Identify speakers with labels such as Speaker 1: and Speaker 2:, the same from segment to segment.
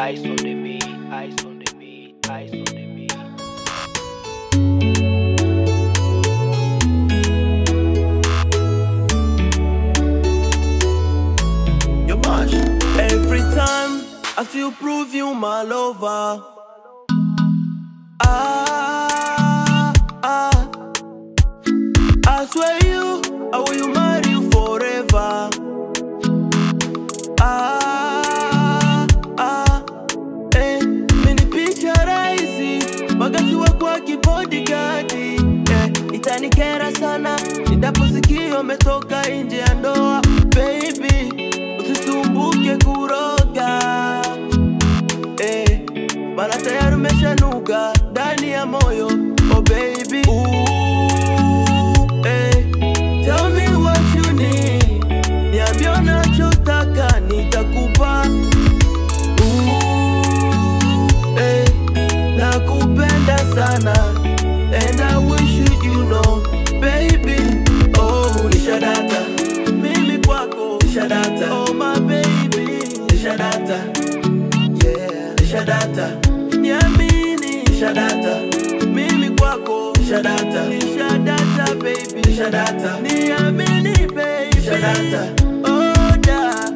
Speaker 1: Eyes on the beat, eyes on the beat, eyes on the beat.
Speaker 2: Your mash. Every time I feel prove you my lover. Ah, ah. I swear you, I will you marry you forever. Ah, ah. Eh, mini picha rahisi, wakati wako akibodigadi eh, itanikera sana nitaposikia umetoka nje ya ndoa baby, usisumbuke kuroga eh, maana tayari umeshanuka ndani ya moyo oh baby Ooh, eh, tell me what you need, niambie unachotaka nitakupa Ooh, eh, nakupenda sana and I wish you you know baby oh nishadata mimi kwako nishadata oh my baby nishadata yeah nishadata niamini nishadata mimi kwako nishadata nishadata baby nishadata niamini baby nishadata oh da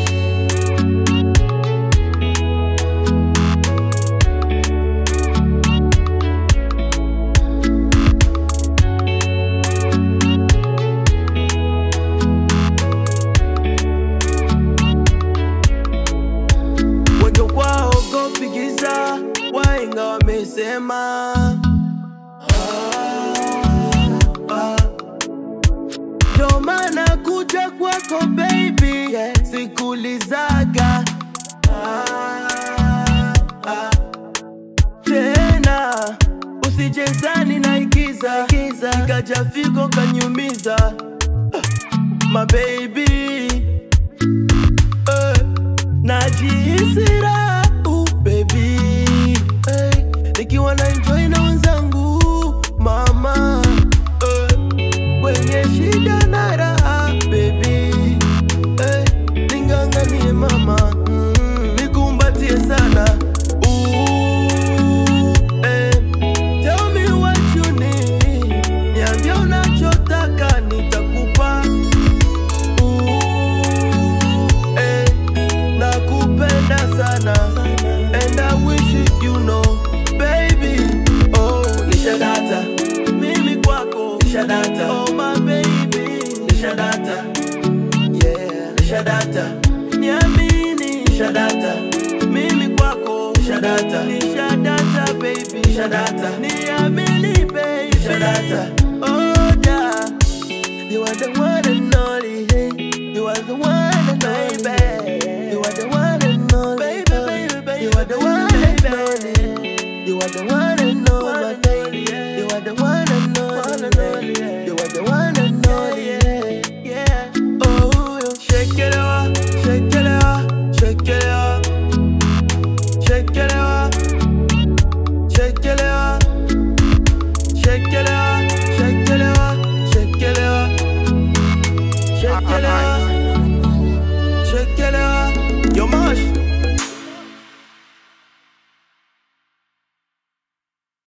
Speaker 2: wengi kwaogopi giza, wahenga wamesema. Ah, ah. Ndio maana kuja kwako baby, sikulizaga ah, ah. tena usijezani na igiza ikaja figo kanyumiza my baby eh, najihisi raha uh, baby hey, nikiwa na enjoy na wenzangu mama eh, kwenye shida na raha baby hey, ninganganie mama mm, nikumbatie sana uh, eh, tell me what you need niambie unachotaka nitakupa Ooh, eh, nakupenda sana and I wish you you know baby oh nishadata mimi kwako nishadata oh my baby nishadata yeah nishadata niamini nishadata mimi kwako nishadata nishadata baby nishadata niamini baby nishadata